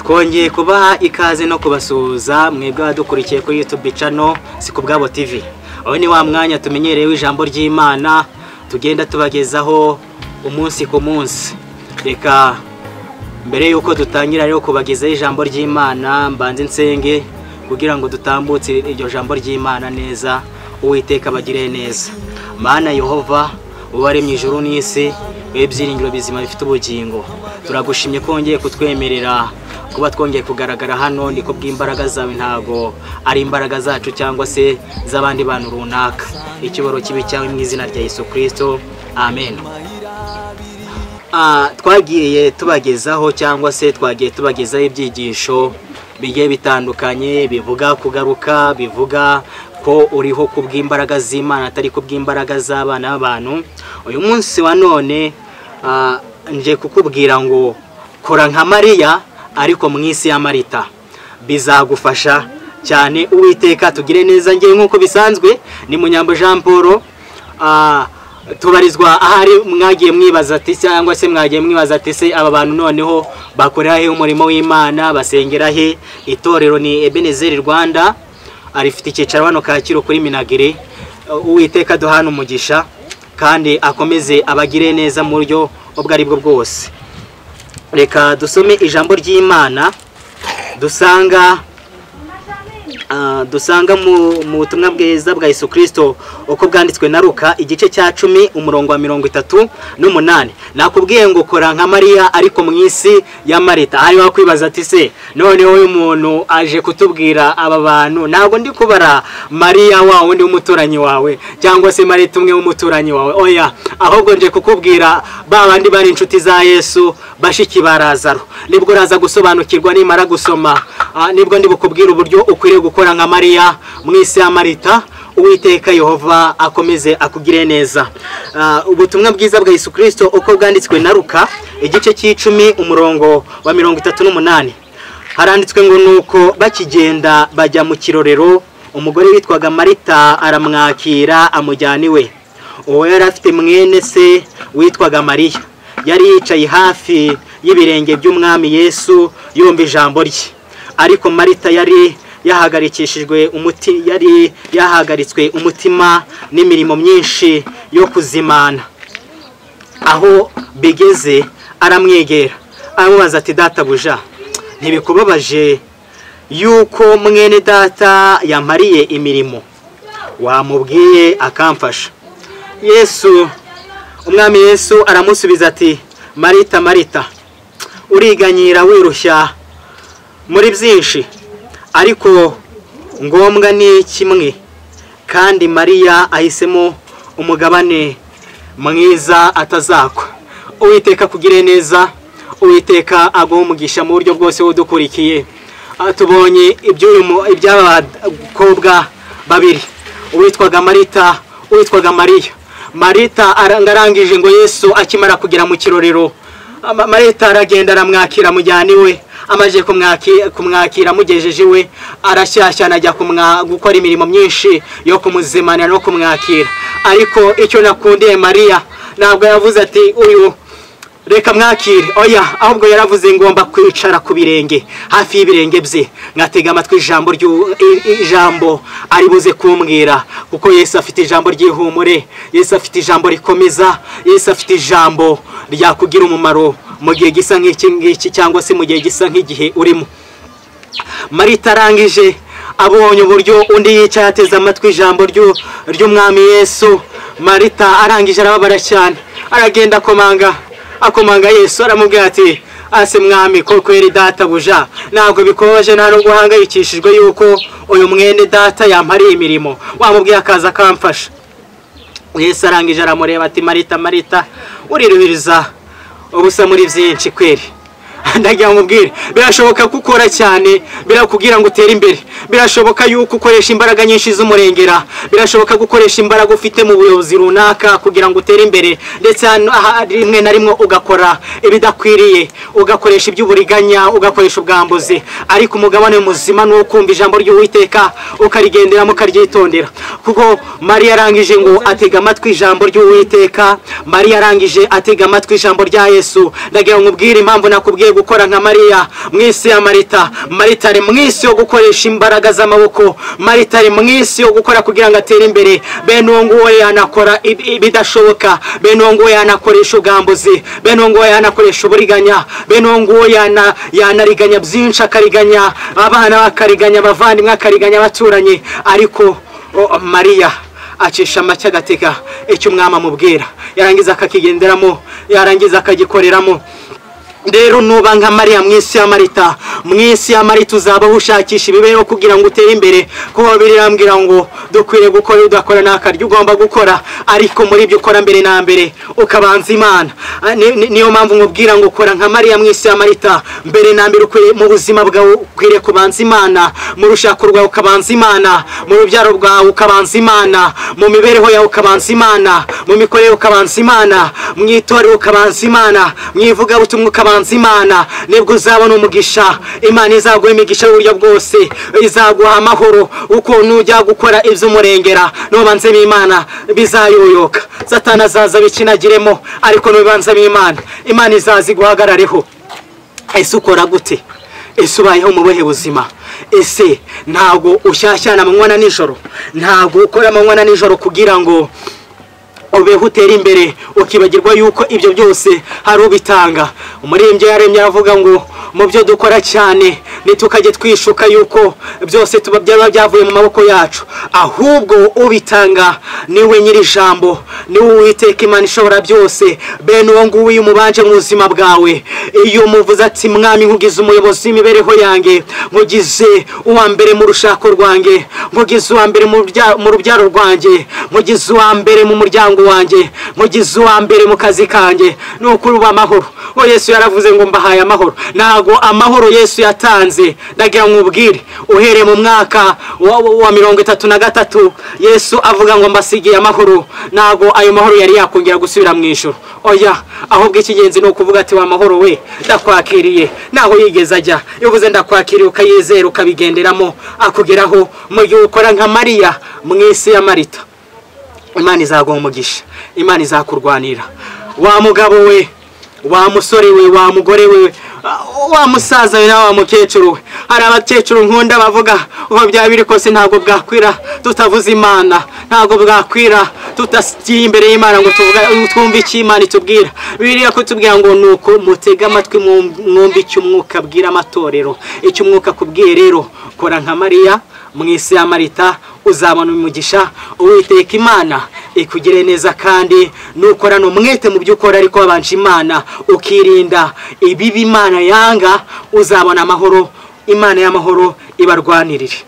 twongeye kubaha ikaze no kubasuhuza mwebwe abadukurikiye kuri yutube cano si ku bwabo tivi aho ni wa mwanya tumenyereyeho ijambo ry'imana tugenda tubagezaho umunsi ku munsi reka mbere y'uko dutangira rero kubagezaho ijambo ry'imana mbanze nsenge kugira ngo dutambutse iryo jambo ry'imana neza uwiteka abagire neza mana yehova uwaremye ijuru n'isi wowe byiringiro bizima bifite ubugingo turagushimye kongeye kutwemerera kuba twongeye kugaragara hano niko bw'imbaraga zawe ntago ari imbaraga zacu cyangwa se z'abandi bantu runaka ikiboro kibi cyawe mu izina rya Yesu kirisito amen twagiye tubagezaho cyangwa se twagiye tubagezaho ibyigisho bigiye bitandukanye bivuga kugaruka bivuga ko uriho ku bw'imbaraga z'imana atari ku bw'imbaraga z'abana b'abantu uyu munsi wa none nje kukubwira ngo kora nka mariya ariko mu isi ya marita bizagufasha cyane uwiteka tugire neza ngewe nk'uko bisanzwe ni munyambo jean paul tubarizwa ahari mwagiye mwibaza ati cyangwa se mwagiye mwibaza ati se aba bantu noneho bakorera he umurimo w'imana basengera he itorero ni ebenezeri rwanda rifite icyicaro hano kacyiru kuri minagiri uwiteka duhana umugisha kandi akomeze abagire neza mu buryo ubwo ari bwo bwose reka dusome ijambo ry'imana dusanga dusanga mu butumwa bwiza bwa Yesu kirisito uko bwanditswe na ruka igice cya cumi umurongo wa mirongo itatu n'umunani nakubwiye ngo kora nka mariya ariko mu isi ya marita hari wakwibaza ati se noneho uyu muntu aje kutubwira aba bantu ntabwo ndi kubara mariya wa wundi w'umuturanyi wawe cyangwa se marita umwe w'umuturanyi wawe oya ahubwo nje kukubwira ba bandi bari inshuti za yesu bashiki ba razaro nibwo uraza gusobanukirwa nimara gusoma nibwo ndi bukubwira uburyo ukwiriye gukora nka mariya mu isi ya marita uwiteka yehova akomeze akugire neza ubutumwa bwiza bwa Yesu kirisito uko bwanditswe na ruka igice cy'icumi umurongo wa mirongo itatu n'umunani haranditswe ngo nuko bakigenda bajya mu kirorero umugore witwaga marita aramwakira amujyana iwe uwo yari afite mwene se witwaga mariya yari yicaye hafi y'ibirenge by'umwami yesu yumva ijambo rye ariko marita yari yahagarikishijwe umuti yari yahagaritswe umutima n'imirimo myinshi yo kuzimana aho bigeze aramwegera aramubaza ati databuja ntibikubabaje yuko mwene data yamariye imirimo wamubwiye akamfasha yesu umwami yesu aramusubiza ati marita marita uriganyira wirushya muri byinshi ariko ngombwa ni kimwe kandi mariya ahisemo umugabane mwiza atazakwa uwiteka kugire neza uwiteka umugisha mu buryo bwose udukurikiye tubonye iby'aba bakobwa babiri uwitwaga marita uwitwaga mariya marita arangije ngo yesu akimara kugera mu kirorero marita aragenda aramwakira amujyana iwe amaze kumwakira amugejeje iwe arashyashyana ajya gukora imirimo myinshi yo kumuzimanira no kumwakira ariko icyo nakundiye mariya ntabwo yavuze ati uyu reka mwakire oya ahubwo yaravuze ngomba kwicara ku birenge hafi y'ibirenge bye nkatega amatwi ijambo ijambo ari buze kumbwira kuko yesu afite ijambo ry'ihumure yesu afite ijambo rikomeza yesu afite ijambo ryakugira umumaro mu gihe gisa nk'iki ngiki cyangwa se mu gihe gisa nk'igihe urimo marita arangije abonye uburyo undi yicaye ateze amatwi ijambo ry'umwami yesu marita arangije arababara cyane aragenda akomanga akomanga yesu aramubwira ati ase mwami ko kweri data buja ntabwo bikomeje nta nubwo uhangayikishijwe yuko uyu mwene data yampariye imirimo wamubwiye akaza akamfasha yesu arangije aramureba ati marita marita uriruhiriza ubusa muri byinshi kweri ndagira ngo umubwire birashoboka ko ukora cyane birakubwira ngo utere imbere birashoboka yuko ukoresha imbaraga nyinshi z'umurengera birashoboka gukoresha imbaraga ufite mu buyobozi runaka kugira ngo utere imbere ndetse aha rimwe na rimwe ugakora ibidakwiriye ugakoresha iby'uburiganya ugakoresha ubwambuzi ariko umugabane muzima ni uwo kumva ijambo ry'uwiteka ukarigenderamo ukaryitondera kuko mariya arangije ngo atega amatwi ijambo ry'uwiteka mariya arangije atega amatwi ijambo rya yesu ndagira ngo umubwire impamvu nakubwiye gukora nka mariya mu isi ya marita marita ari mu isi yo gukoresha imbaraga z'amaboko marita ari mu isi yo gukora kugira ngo atere imbere bene uwo nguwo yanakora ib- ibidashoboka bene uwo nguwo yanakoresha ubwambuzi bene uwo nguwo yanakoresha uburiganya bene uwo nguwo yana- yanariganya byinshi akariganya abana bakariganya abavandimwe akariganya abaturanyi ariko o- mariya acisha make agatega icyo umwami amubwira yarangiza akakigenderamo yarangiza akagikoreramo rero nuba nka mariya mu isi ya marita mu isi ya marita uzaba ushakisha imibereho kugira ngo utere imbere kuko birambwira ngo dukwiriye gukora udakora ntakaryo ugomba gukora ariko muri ibyo ukora mbere na mbere ukabanza imana Ah, ni- ni- niyo mpamvu nkubwira ngo kora nka mariya mu isi ya marita mbere na mbere ukwiriye- mu buzima bwawe ukwiriye kubanza imana mu rushako rwawe ukabanza imana mu rubyaro rwawe ukabanza imana mu mibereho yawe ukabanza imana mu mikorere ukabanza imana mu itorero ukabanza imana mu ivugabutumwa ukabanza imana nibwo uzabona umugisha imana izaguha imigisha y'uburyo bwose izaguha amahoro uko nujya gukora iby'umurengera nubanzemo imana bizayoyoka satana azaza bikinagiremo ariko nubanzemo imana imana izaza iguhagarareho ese ukora gute ese ubayeho mu buhe buzima ese ntabwo ushyashyana amanywa na nijoro ntabwo ukora amanywa na nijoro kugira ngo ubeho utere imbere ukibagirwa yuko ibyo byose hari ubitanga umuririmbyi yaremye aravuga ngo mu byo dukora cyane ntitukajye twishuka yuko byose tuba byaba byavuye mu maboko yacu ahubwo ubitanga niwe nyir'ijambo niwe uwiteka imana ishobora byose bene uwo nguwo iyo umubanje mu buzima bwawe iyo umuvuze ati mwami nkugize umuyobozi w'imibereho yanjye nkugize uwa mbere mu rushako rwanjye nkugize uwa mbere mu bya- mu rubyaro rwanjye nkugize uwa mbere mu muryango wanjye nkugize uwa mbere mu kazi kanjye ni ukuri uba amahoro uwo yesu yaravuze ngo mbahaye amahoro ntabwo amahoro yesu yatanze ndagira ngo ubwire uhereye mu mwaka wa, wa- wa mirongo itatu na gatatu yesu avuga ngo mbasigiye amahoro ntabwo ayo mahoro yari yakongera gusubira mu ijoro oya ahubwo icy'ingenzi ni ukuvuga ati wa mahoro we ndakwakiriye ntaho yigeze ajya iyo uvuze ndakwakiriye ukayizera ukabigenderamo akugeraho mu gihe ukora nka mariya mu isi ya marita imana izaguha umugisha imana izakurwanira wa mugabo we wa musore we wa mugore we wa musaza we nawe wa mukecuru we hari abakecuru nkunda bavuga uko byaba biri kose ntabwo bwakwira tutavuze imana ntabwo bwakwira tutasigiye imbere y'imana ngo tuvuga- twumve icyo imana itubwira biriya kutubwira ngo ni uko mutega amatwi mwum- mwumve icyo umwuka abwira amatorero icyo umwuka akubwiye rero kora nka mariya mu isi ya marita uzabona umugisha uwiteka imana ikugire neza kandi nukorana umwete mu byo ukora ariko wabanje imana ukirinda ibibi imana yanga uzabona amahoro imana y'amahoro ibarwanirire